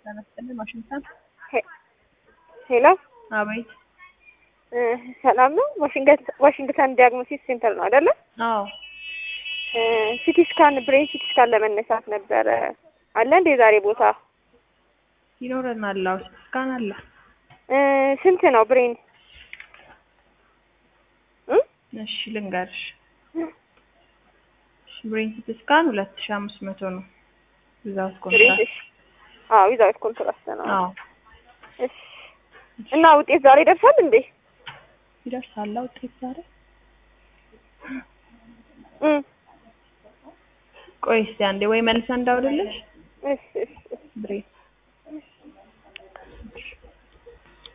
ተመስገን ዋሽንግተን። ሄሎ አቤት። ሰላም ነው። ዋሽንግተን ዲያግኖሲስ ሴንተር ነው አይደለ? አዎ ሲቲ ስካን ብሬን ሲቲ ስካን ለመነሳት ነበረ። አለ እንደ ዛሬ ቦታ ይኖረናል። አዎ ስካን አለ። ስንት ነው ብሬን? እሺ ልንገርሽ። ብሬን ሲቲ ስካን ሁለት ሺህ አምስት መቶ ነው። ዊዛውት ኮንትራክት። አዎ ዊዛውት ኮንትራክት ነው። አዎ እሺ እና ውጤት ዛሬ ይደርሳል እንዴ? ይደርሳል ውጤት ዛሬ። ቆይ እስኪ አንዴ ወይ መልሰን እንዳውልልሽ እሺ እሺ ብሬን